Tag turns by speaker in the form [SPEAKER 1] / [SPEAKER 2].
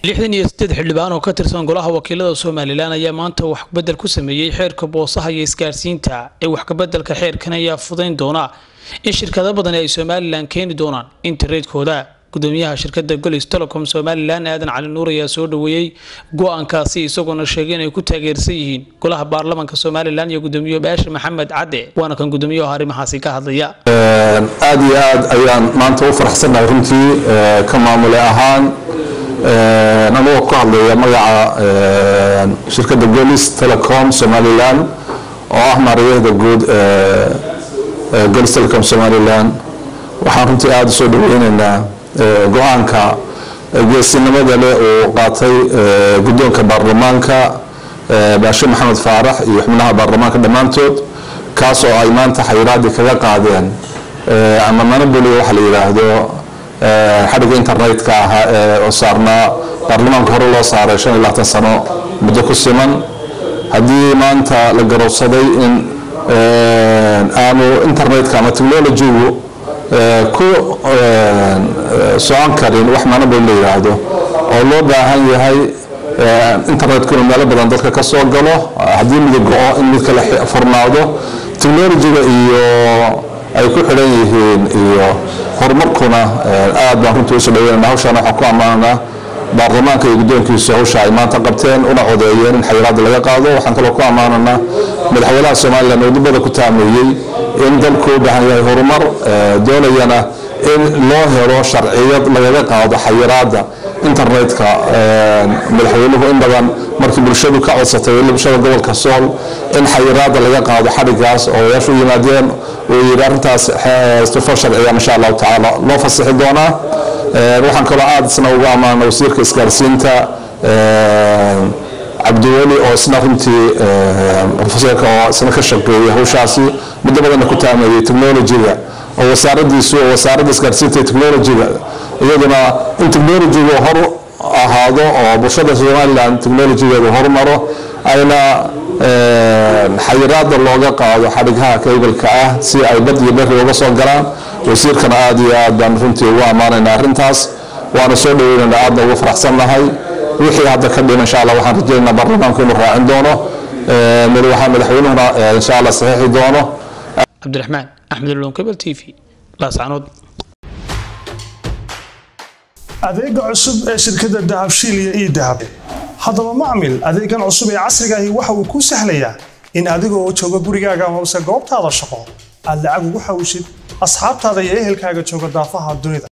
[SPEAKER 1] lixdan iyo siddeed xildhibaan oo ka tirsan golaha wakiilada somalilan ayaa maanta wax kabedel ku sameeyey xeerka boosaha iyo isgaarsiinta ee wax kabeddelka xeerkan ayaa fudayn doona in shirkado badani ay somalilan keeni doonaan internetkooda gudoomiyaha shirkada golis telecom somalilan aadan cali nuur ayaa soo dhaweeyey go-aankaasi isagoona sheegay inay ku taageersan yihiin golaha baarlamaanka somalilan iyo gudoomiye baashe maxamed cadde waana kan gudoomiyaha arrimahaasi ka hadlaya
[SPEAKER 2] aad iyo aad ayaan maanta u faraxsannahay runtii ka maamule ahaan anagoo ku hadlaya magaca shirkadda golis telecom somalilan oo ah maariyahda guud golis telecom somalilan waxaan runtii aada usoo dhaweyneynaa go-aanka geesinimada leh uu qaatay guddoonka baarlamaanka baashe maxamed faarax iyo xubnaha baarlamaanka dhammaantood kaas oo ay maanta xayiraadii kaga qaadeen ama manaboli waxa la yidhaahdo xadhigga internetka ahaa ee oo saarnaa baarlamaanka hore loo saaray shan iyo labaatan sano muddo ku siman haddii maanta la garowsaday in aanu internetka ama technologygu ku socon karin wax manabol la yidhaahdo oo loo baahan yahay internetkuna meelo badan dadka ka soo galo haddii midab go-o in mid kale furnaado technologyga iyo ay ku xidhan yihiin iyo horumarkuna aad baan runtii usoo dhaweynana hawshaan waxaan ku ammaanaa baarlamaanka iyo guddoonkiisu hawsha ay maanta qabteen una codeeyeen in xayiraada laga qaado waxaan kaloo ku ammaananaa madaxweynaha somalilan oo dibada ku taameeyey in dalku u baahan yahay horumar doonayana in loo helo sharciyad lagaga qaado xayiraada internetka madaxweynuhu in badan markii bulshadu ka codsatay weli bulshada gobolka sool in xayiraada laga qaado xadhigaas oo odayaashu u yimaadeen uu yidhi arrintaas istufo sharciya insha allahu tacaala loo fasixi doonaa waxaan kaloo aada isna ugu ammaana wasiirka isgaarsiinta cabdiweli oo isna runtii profesorka oo isna ka shaqeeyay hawshaasi muddo badanna ku taameeyey technologyga oo wasaaradiisu oo wasaaradda isgaarsiinta iyo technologyga iyaduna in technologygu hor ahaado oo bulshada somaliland technologygeedu horumaro ayna xayiraada looga qaado xadhigaha kaybalka ah si ay bad iyo beri uga soo galaan wasiirkana aada iyo aad baan runtii ugu ammaanayna arrintaas waana soo dhaweynayna aadna ugu faraxsannahay wixii hadda ka dhima insha allah waxaan rajaynaynaa baarlamaanku inuu raacin doono waxaa madaxweynuhuna insha allah saxiixi doono
[SPEAKER 1] cabdiraxmaan axmed ulon cable t v laascanood
[SPEAKER 3] adeega cusub ee shirkadda dahabshiil iyo ii dahab haddaba macmil adeegan cusub ee casrigaahi waxa uu kuu sahlayaa in adigoo jooga gurigaaga amase goobtaada shaqo aad lacag ugu xawshid asxaabtaada iyo ehelkaaga jooga daafaha dunida